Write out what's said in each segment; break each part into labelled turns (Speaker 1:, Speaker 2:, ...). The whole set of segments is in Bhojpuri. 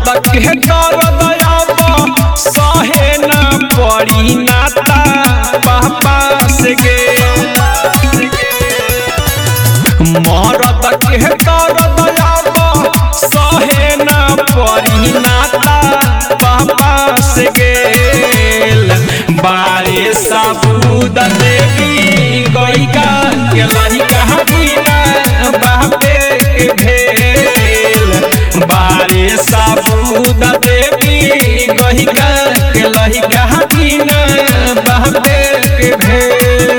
Speaker 1: मरद के कर दयाब सहे न पड़ी नाता पापा से गे मरद के कर दयाब सहे न पड़ी नाता पापा से गेल बारे साबूद देवी गईका के लहिका बिना बापे के भेल बारे साबूद देवी गईका के लहिका बिना बापे के भेल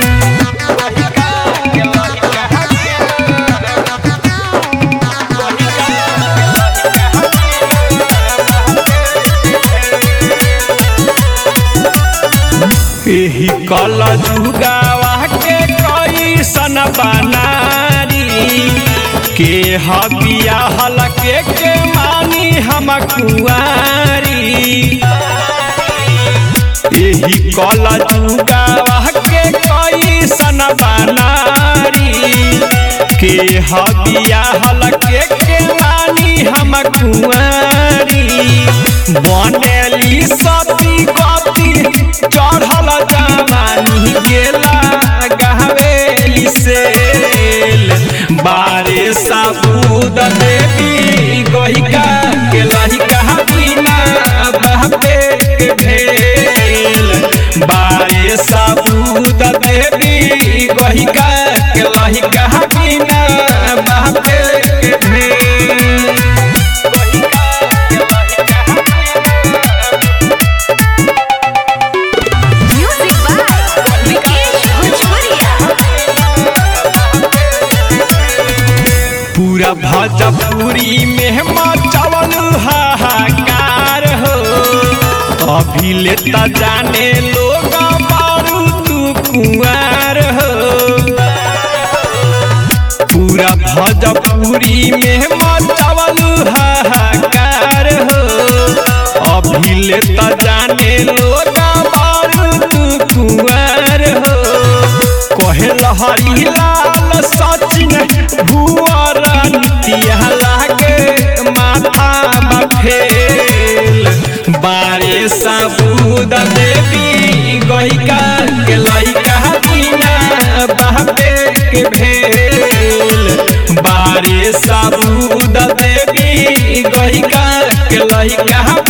Speaker 1: एही कल जुगावा के कैसन बनारी के हबिया हलके के मानी हम कुआरी एही कल जुगावा के कैसन बनारी के हबिया हलके के मानी हम कुआरी बनेली सती गति चढ़ल जवानी गेला गहवेली सेल बारे साबूद देवी गहिका के लहिका बिना बहबे के भेल बारे साबूद देवी गहिका के लहिका बिना बहबे के भेल
Speaker 2: Music by Vikesh Bhojpuria.
Speaker 1: पूरा भजपुरी में मचवल हाहाकार हो अभी लेता जाने लोग बारू तू कुआर हो पूरा भजपुरी में मचवल हाहाकार हो अभी लेता जाने लोग बारू तू कुआर हो कहे लहरी लाल सचिन भुअर नितिया लागे माथा बफेल बारे साबूद देवी गईका के लइका बिना बापे के भेल बारे साबूद देवी गईका के लइका